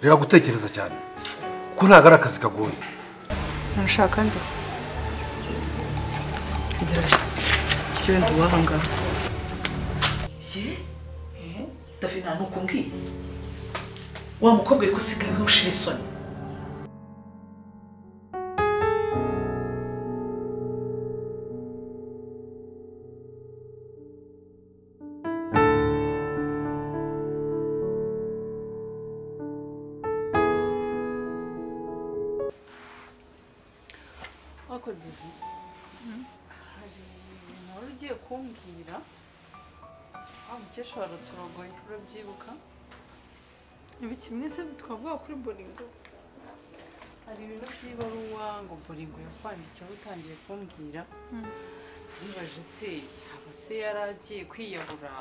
reka gutekereza cyane kuko ntabwo ari akazi kagoye nashaka nde gerageza ibyo wenda uba aha ngaha ye david nta nuko mbwiye wa mukobwa yari usigaye ushira isoni Ariko David hari ibintu wari ugiye kumbwira wa mukecuru araturogoye urabyibuka ibi kimwe se twavuga kuri boringo hari ibintu by'ibaruwa ngo boringo yakwandikiye utangiye kumbwira nibaje se yaba se yari agiye kwiyahura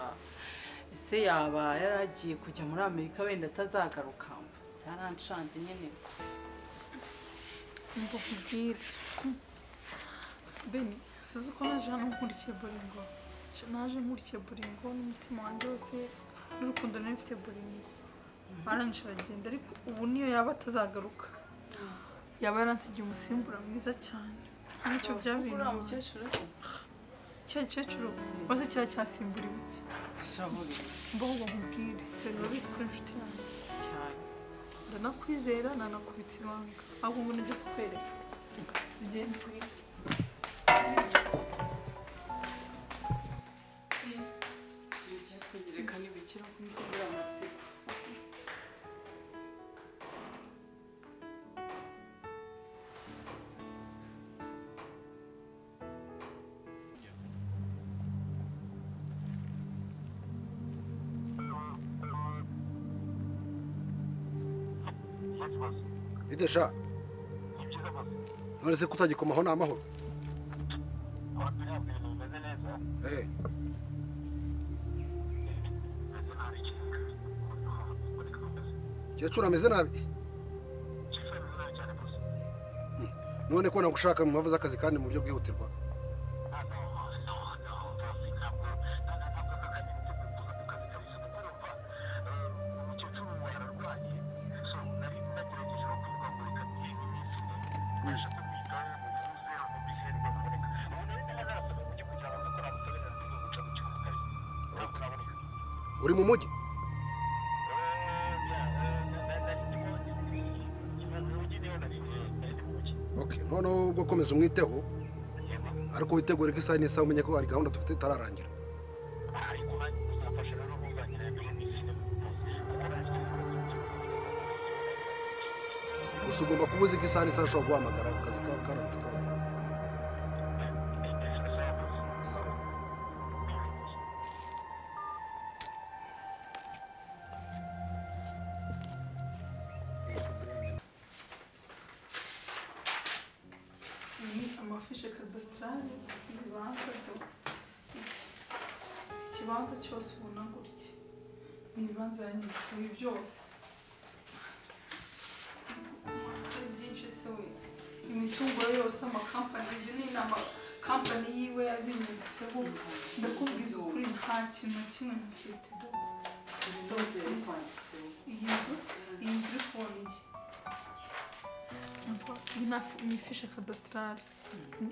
ese yaba yari agiye kujya muri amerika wenda atazagaruka byarancanze nyine ngo nkubwire beni suzi ko naje hano nkurikiye boringo naje nkurikiye boringo n'umutima wanjye wose n'urukundo nari mfite boringo arangije aragenda ariko ubu niyo yaba atazagaruka yaba yaransigiye umusimbura mwiza cyane nicyo byaba kuri ibintu uriya mukecuru se cya gikecuru wese kiriya cyasimbura ibiki bishaburiye mbaho ngo nkubwire dore urabizi ko uri inshuti yanjye cyane ndanakwizera nanakubitse ibanga ahubwo ngo najya kukwereka ugende iyo ugiye kunyereka ntibikira ko nsimbura amatsiko idesha none se kutagikomaho ni amahoro Eh, mukecuru ameze nabi Hmm, none ko nagushaka mu mpamvu z'akazi kandi mu buryo bwihutirwa uri mu mujyi Okay, noneho ubwo komeza umwiteho ariko witegure ko isaha n'isaha umenye ko hari gahunda dufite itararangira gusa ugomba kuba uzi ko isaha n'isaha ushobora guhamagara ku kazi kawe karamutse kabaye Sawa. ni amafishe kadasitarari ibibanza do iki ikibanza cyose ubona gutya ni ibibanza yanyanditse ibi byose ari byinshi se we imitungo ye yose amakampani izi ni amakampani yiwe yabinyanditseho ndakubwiza ukuri nta kintu na kimwe mfite do ibi byose yari kwanditseho iyi nzu iyi nzu iri kubona iyi iyi ni afi- ni ifishe kadasitarari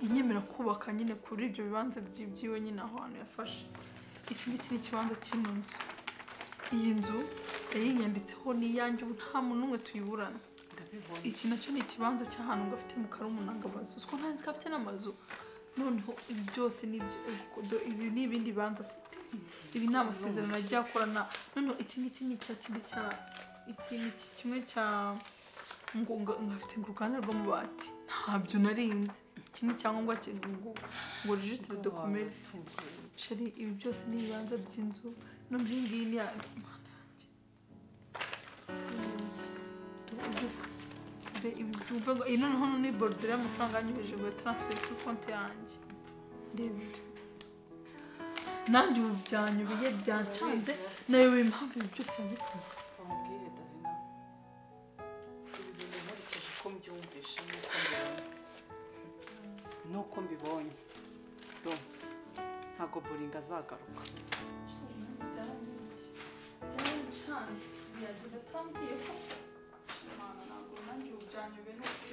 inyemera kubaka nyine kuri ibyo bibanza byi- byiwe nyine aho hantu yafashe iki ngiki ni ikibanza cy'ino nzu iyi nzu yayinyanditseho n'iyanjye ubu nta muntu n'umwe tuyiburana ndabibona iki nacyo ni ikibanza cy'ahantu ngo afite mu karumunanga amazu uziko ntazi ko afite n'amazu noneho ibi byose ni ibyo uziko do- izi ni ibindi bibanza afite ibi ni amasezerano agiye akorana noneho iki ngiki ni icya kindi cya iki ngiki kimwe cya ngo ngo ngo afite uruganda rw'amabati ntabyo narinzi iki ni icyangombwa cye ngo ngo registre de commerce sheri ibi byose ni ibibanza by'inzu noneho iyi ngiyi ni iya Mana yanjye. Ese ni iki? Do- byose be ibi byumve ngo iyi noneho ni borudire y'amafaranga yanyujije ngo taransiferi kuri konti yanjye reba ibyo nanjye ubu byanyobeye byancanze nayobewe impamvu ibi byose wabikoze amubwire davina ibi bintu nkurikije uko mbyumvishe n'uko mbibona n'uko mbibonye do ntabwo boringa azagaruka byarancanze byagira atambwiye ko Mana ntabwo nanjye ubu byanyobe nose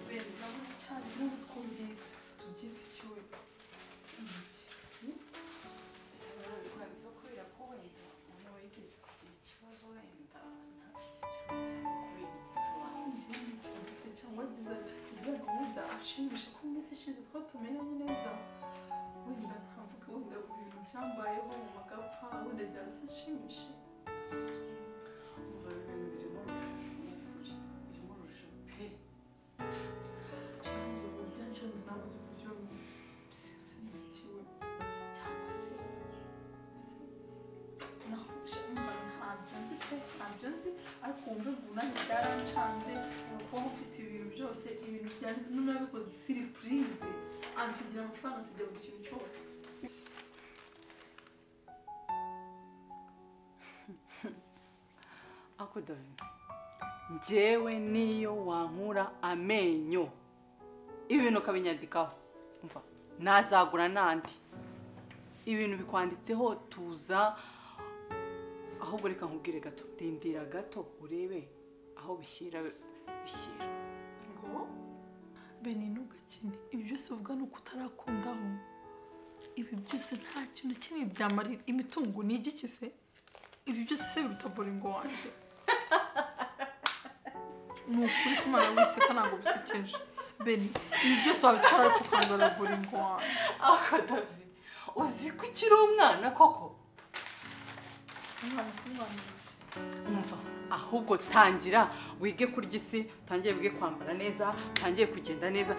bene nabuze cyane ntuzi ko mbyita gusa tubyita iki we iki ngiki cyangwa giza giza wenda ashimisha ko mu minsi ishize twatumeranye neza wenda ntavuga wenda ku bintu byambayeho mu magapfa wenda byahise nshimishe ntabwo byanshanze nabuze uburyo bwose n'ikiwe cyangwa se se naho mba ntabyo nzi pe ntabyo nzi ariko wumve ngo nanjye byarancanze kuba mfite ibintu byose ibintu byanjye none nabikoze siripurize ansigira amafaranga ansigira buri kintu cyose ako davi njyewe niyo wankura amenyo ibintu ukabinyandikaho umva nazagura n'andi ibintu bikwanditseho tuza ahubwo reka nkubwire gato rindira gato urebe aho bishyira bishyira ngo bene ntugakine ibi byose uvuga ni uko utarakundaho ibi byose nta kintu kimwe byamarira imitungo ni igiki se ibi byose se biruta boringo wanjye ni ukuri kumara wiseka ntabwo bisekeje bene ibi byose wabitwara ariko ukangara boringo wanjye ako davi uzi ko ukiri umwana koko umwana usibanutse umva ahubwo tangira wige kurya isi utangire wige kwambara neza utangire kugenda neza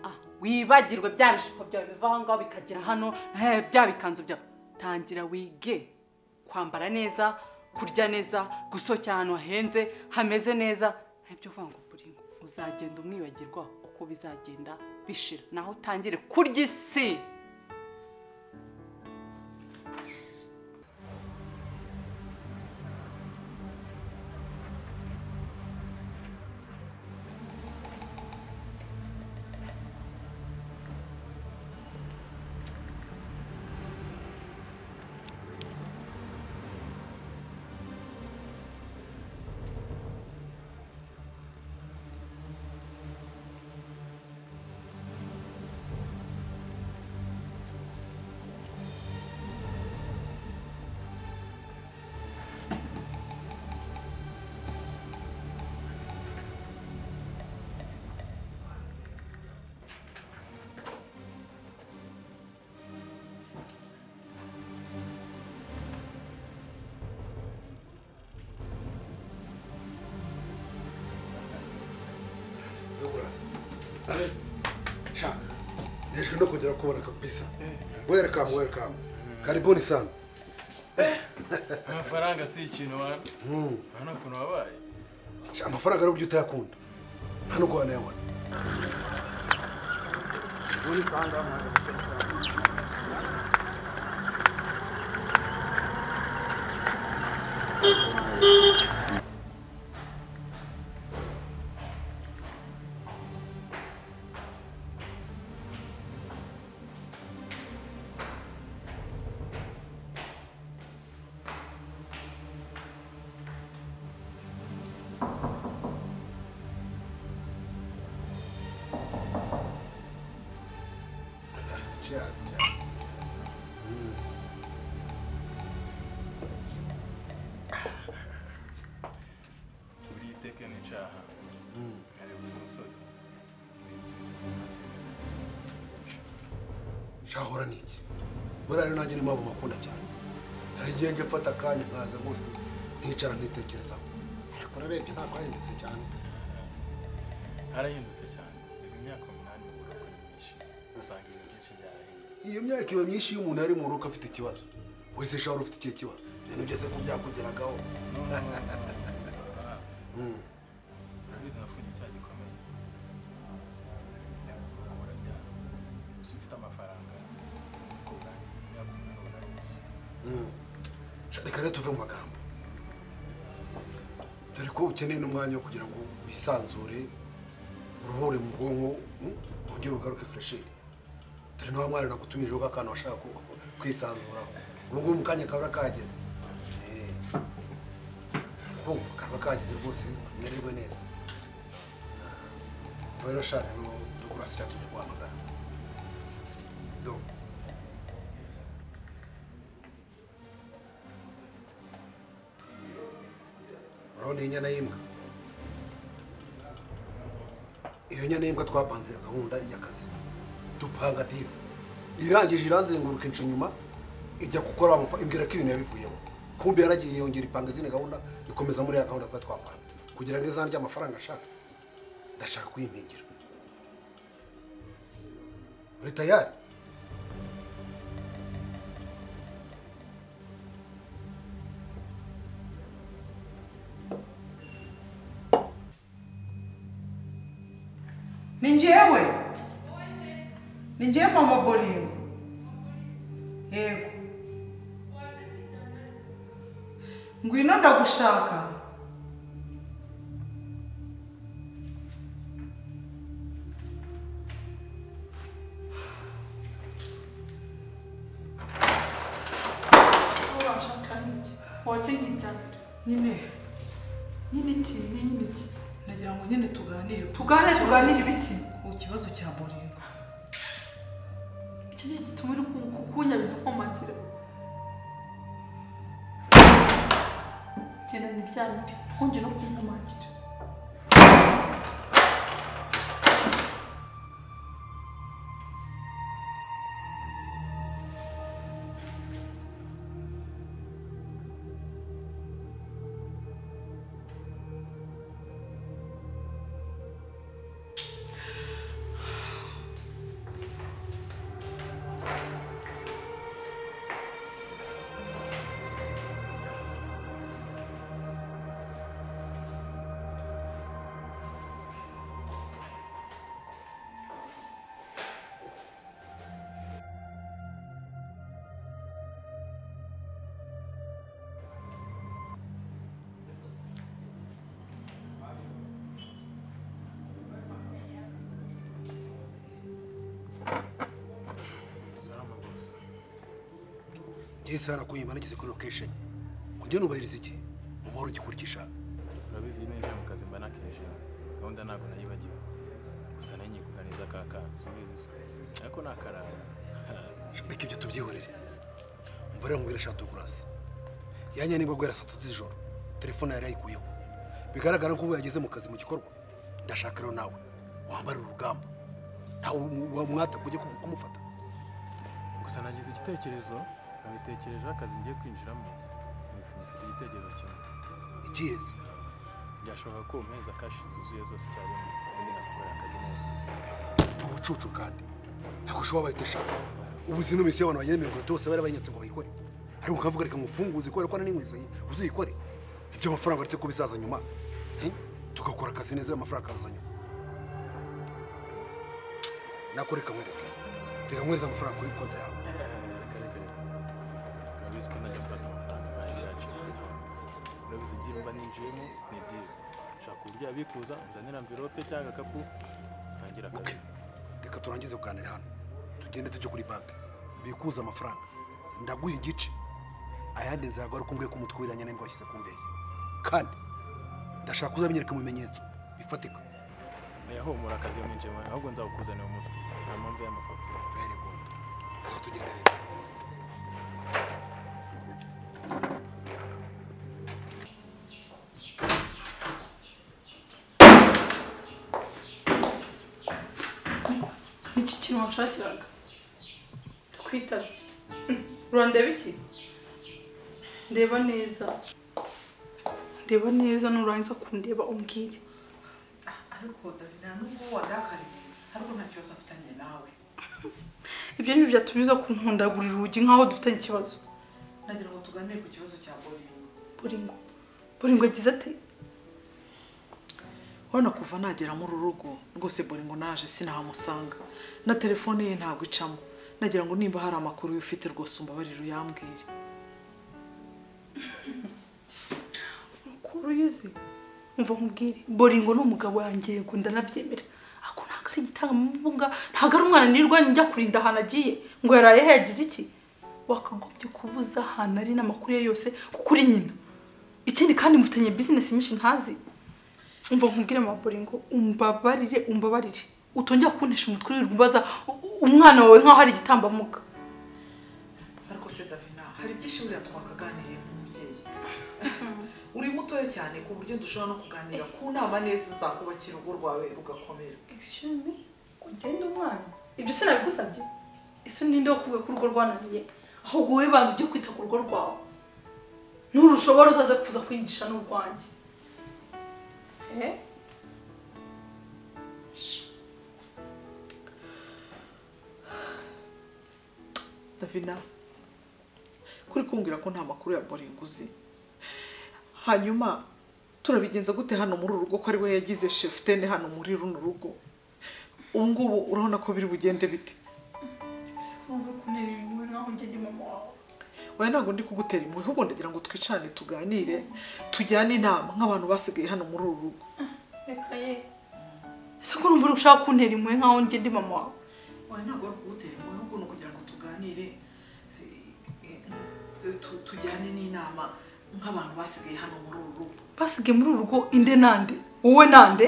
Ah, wibagirwe bya bishuko byawe biva aho ngaho bikagera hano eh, bya bikanzu byawe tangira wige kwambara neza kurya neza gusohokera ahantu hahenze hameze neza ntabyo kuvuga ngo buringo uzagenda umwibagirwa uko bizagenda bishira naho utangire kurya isi shaka nejwe no kongera kubona kabisa welcome welcome karibuni sana amafaranga si ikintu wa urabona ukuntu wabaye Sha, amafaranga ari uburyo utayakunda nta nubwo wanayabona Cheers, cheers. buriya iteka nica ahantu nkareba uyu musozi ninsubiza shahora ni iki buriya rero nanjye niyo mpamvu mpakunda cyane hari igihe njya mfata akanya nkaza rwose nkicara nkitekerezaho ariko urarebye ntabwo ahindutse cyane harahindutse cyane reba imyaka umunani mu buroko ni myinshi usanga ibintu byinshi byarahindutse iyo myaka iba myinshi iyo umuntu ari mu rugo afite ikibazo wese shahora ufite ikihe kibazo ibintu byose ko byakugeragaho Mm. urabizi nafunye icyaha gikomeye gukora byaro gusa ufite amafaranga ubwo bwanjye imyaka umunani burahindutse Mm. Sha, reka rero tuve mu magambo dore ko ukeneye n'umwanya wo kugira ngo wisanzure uruhure mu bwonko mm, wongere ugaruke fresheri dore nawe mwana nagutumijeho k'akantu washaka ku- kwisanzuraho ubu ngubu mu kanya kabura kahageze Eh. urumva karwa kaba kagize rwose kamererwe neza ubwo rero shara rero dukura si cyatuma guhamagara do urabona iyi nyana y'imbwa iyo nyana y'imbwa twapanze gahunda y'akazi dupanga diyo irangije iranzenguruka inca inyuma ijya gukora wamupa- imbwira ko ibintu yabivuyemo kumbe yaragiye yongera ipanga izindi gahunda ikomeza muri ya gahunda tuba twapanze kugira ngo izanjye amafaranga ashaka ndashaka kuyimpigira uri tayari ni njyewe ni njyewe mama boringo yego ngwino ndagushaka watse nk'irya nyine nyine iki ni nyine iki nagira ngo nyine tuganire tuganire tuganire ibiki ku kibazo cya boringo iki gihe gituma uri ku- ku- kunyabiza ukomagira genda niryamire ntunge no kunkomagira salama rwose ngewe isaha nakunyima nageze kuri lokesheni kujya nubahiriza igihe muhora ugikurikisha urabizi iyo ninjiye mu kazi mba nakeje gahunda ntabwo nayibagiwe gusa nanjye kuganiza ka kanzu ubizi se ariko ni akarara Ha, reka ibyo tubyihorere mva rero mubwira shatu kurasi yanya nimba guhera saa tatu z'ijoro telefone yari yayikuyeho bigaragara ko ubu yageze mu kazi mu gikorwa ndashaka rero nawe wambare urugamba ntawe wamwata kujya kumu- kumufata gusa nagize igitekerezo nabitekerejeho akazi ngiye kwinjiramo mfite igitekerezo kimwe ikiyezi byashoboka ko ubu mezi akashi zuzuye zose icyarimwe ubundi nkagukorera akazi neza ubucucu kandi ntabwo ushobora bahita ushaka ubu izi n'imisi y'abantu bageze mirongo itatu bose bari banyatse ngo bayikore ariko ukavuga reka mufunguze kubera ko n'inkweto uzayikore ibyo amafaranga uretse ko bizaza nyuma Eh? tugakora akazi neza amafaranga akaza nyuma nako reka nkwereke reka nkwereze amafaranga kuri konti yawe reka reka reka urabizi ko najya mfata amafaranga bari yacu urabizi iby'iyo mba ninjiyemo ni iby'iyo nshaka uburyo yabikuza unzanira mvirope cyangwa agakapu ntangira ok akazi reka turangize kuganira hano tugende tujye kuri banki bikuze amafaranga ndaguha igice ayandi nzayaguha ariko umbwiye ko umutwe wiranye n'ingo washyize ku mbehe kandi ndashaka uzamenyereka mu bimenyetso bifatika oya humura akazi iyo mwinjiyemo ahubwo nzawukuzanira umutwe nta mpamvu y'amafoto very good so tugende rero ni iki kintu wanshakiraga ndakwitabye urandeba iki ndeba neza ndeba neza nurangiza kundeba umbwire Ah, ariko davina nubwo wandakariye ariko nta kibazo mfitanye nawe ibyo ni byo byatumiza kunkundagurira urugi nk'aho dufitanye ikibazo nagira ngo tuganire ku kibazo cya boringo buringo buringo agize ate urabona kuva nagera muri uru rugo rwose boringo naje sinahamusanga na telefone ye ntabwo icamo nagira ngo nimba hari amakuru yo ufite rwose umbabarire uyambwire Ukuru uyuzi umva nkubwire boringo ni umugabo wanjye yego ndanabyemera ariko ntabwo ari igitambunga ntabwo ari umwana nirirwa njya kurinda ahantu agiye ngo yaraye yagize iki wakagombye kubuza ahantu ari n'amakuru ye yose kuko uri nyina ikindi kandi mufitanye bizinesi nyinshi ntazi umva nkubwire mabure ngo umbabarire umbabarire utongera kuntesha umutwe wirirwa ubaza u- umwana wawe nk'aho ari igitambambuga ariko se davina hari byinshi buriya twakaganiriye nk'umubyeyi uri mutoya cyane ku buryo dushobora no kuganira ku nama neza zakubakira urugo rwawe rugakomera excuse me ugenda umwana ibyo se nabigusabye ese ninde wo kuvuga ko urugo rwananiye ahubwo wowe banza ujye kwita ku rugo rwawe nurushobora uzaze kuza kwigisha n'urwanjye eh davina kuri kumbwira ko nta makuru ya boringo uzi hanyuma turabigenza gute hano muri uru rugo ko ari we yagize shefutene hano muri runo rugo ubu ngubu urabona ko biri bugende bite ese ko uvuga ko ntera ibintu nk'aho njye ndi mama wawe oya ntabwo ndi kugutera impuhwe ahubwo ndagira ngo twicane tuganire tujyane inama nk'abantu basigaye hano muri uru rugo reka ye ese ko urumva uri gushaka kuntera impuhwe nk'aho njye ndi mama wawe oya ntabwo ari kugutera impuhwe ahubwo ni ukugira ngo tuganire eh, eh, tu- tujyane n'inama nk'abantu basigaye hano muri uru rugo basigaye muri uru rugo inde nande wowe nande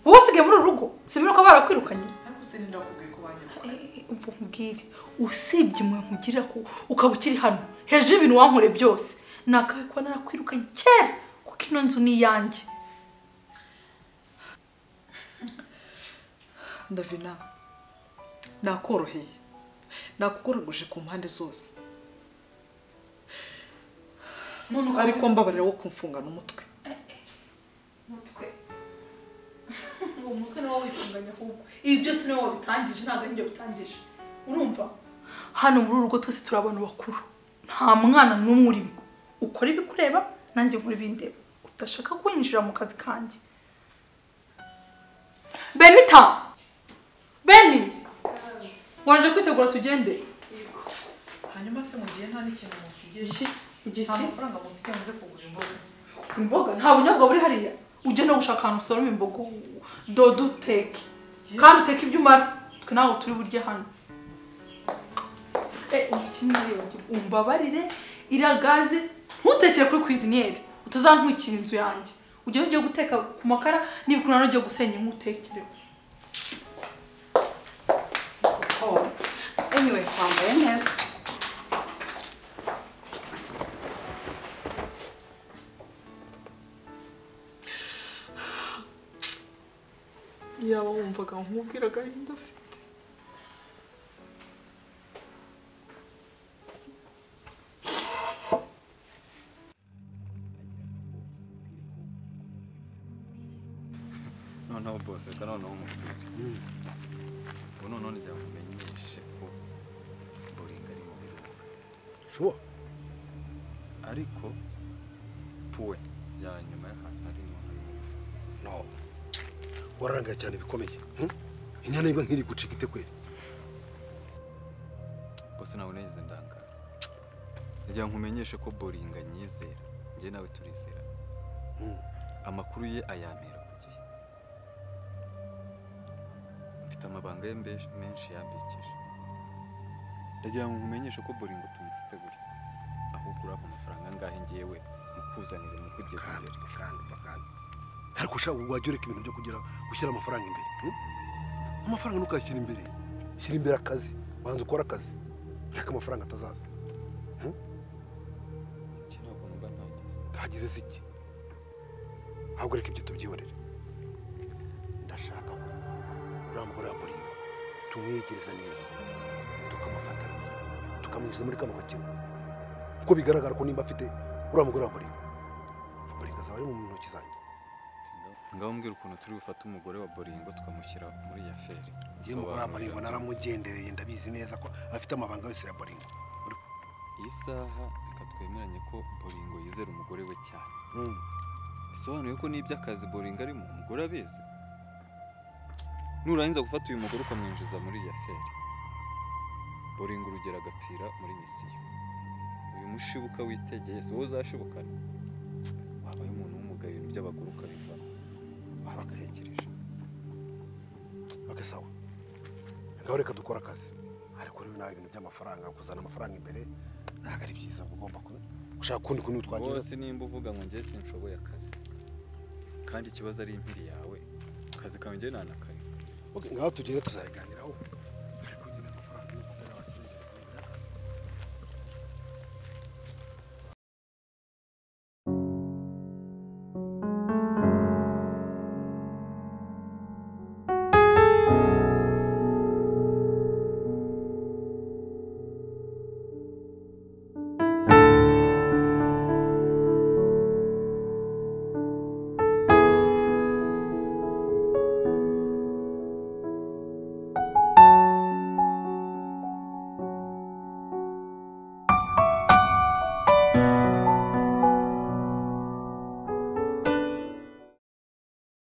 wowe usigaye muri uru rugo simera ko barakwirukanye ariko se ninda bakubwiye ko banyirukanye umva nkubwire usibye imwe nkugira ko ukaba ukiri hano hejuru y'ibintu wankoreye byose nakawe kuba narakwirukanye kera kuko ino nzu ni iyanjye ndavina nakoroheye nakugoraguje ku mpande zose none ariko mbabarira wo kumfungana umutwe umutwe uwo mutwe ni wowe witunganya ahubwo ibi byose ni wowe wabitangije ntabwo ari njye wabitangije urumva hano muri uru rugo twese turi abantu bakuru nta mwana n'umwe urimo ukora ibikureba nanjye nkora ibindeba udashaka kwinjira mu kazi kanjye benita beni waje kwitegura tugende hanyuma se mu gihe nta n'ikintu musigiye iki nta mafaranga musigiye muze kugura imboga imboga nta bunyobwa buri hariya ujye no gushaka ahantu usoroma imboga dodo uteke kandi uteke ibyo umara twe ntabwo turi burye hano umbabarire iragaze ntutekere kuri kwiziniyeri utazantwikira inzu yanjye ujye ugiye guteka ku makara n'ibikunano ugiye gusenya inkwi utekere Oh, anyway, wambaye neza. yaba wumvaga nkubwira agahinda afite noneho bose reka noneho nkubwire ubu noneho ngira ngo umenyeshe ko boringa ari mu biruhuko shuwa ariko puwe ya nyuma y'ahantu ari mu no wararangaye cyane bikomeye hmm? inyana iba nk'iri gucika ite kweri bose nawe nigeze ndangara ngira ngo umenyeshe ko boringa nyizera njye nawe turizera Hmm. amakuru ye ayampera ku gihe mfite amabanga ye mbe- menshi yambikije ndagira ngo nkumenyeshe ko boringo tumufite gutya ahubwo urabona amafaranga angahe ngewe mukuzanire mukugeze kandi imbere kandi kandi ariko ushaka wajya ureka ibintu byo kugira gushyira amafaranga imbere hmm? amafaranga ntukayashyira imbere shyira imbere akazi banza ukore akazi reka amafaranga atazaza iki ntabwo mba ntagize ntagize si iki ahubwo reka ibyo tubyihorere ndashaka ko uriya mugore wa boringo tumwegereza neza tukamufata tukamwinjiza muri kano gakino kuko bigaragara ko nimba afite uriya mugore wa boringo boringo azaba ari mu ntoki zanjye ngaho mbwira ukuntu turi bufate umugore wa boringo tukamushyira muri ya feri iyo mugore wa boringo Sobanurira. naramugendereye ndabizi neza ko afite amabanga yose ya boringo iyi saha reka twemeranye ko boringo yizera umugore we cyane Hmm. bisobanuye ko n'iby'akazi boringo arimo umugore abizi nurangiza gufata uyu mugore ukamwinjiza muri ya feri boringo urugero agapfira muri misiyo uyu mushibuka witegeye si wowe uzashibukana wabaye umuntu w'umugayo ibintu by'abagore ukabivamo wabitekereje ok sawa ngaho reka dukore akazi ariko rero nawe ibintu by'amafaranga kuzana amafaranga imbere ntabwo ari byiza uba ugomba ku- ushaka kundi kuntu twagira bose nimba uvuga ngo njye sinshoboye akazi kandi ikibazo ari impiri yawe akazi kawe njye nanakareka ngaho tugenda tuzabiganiraho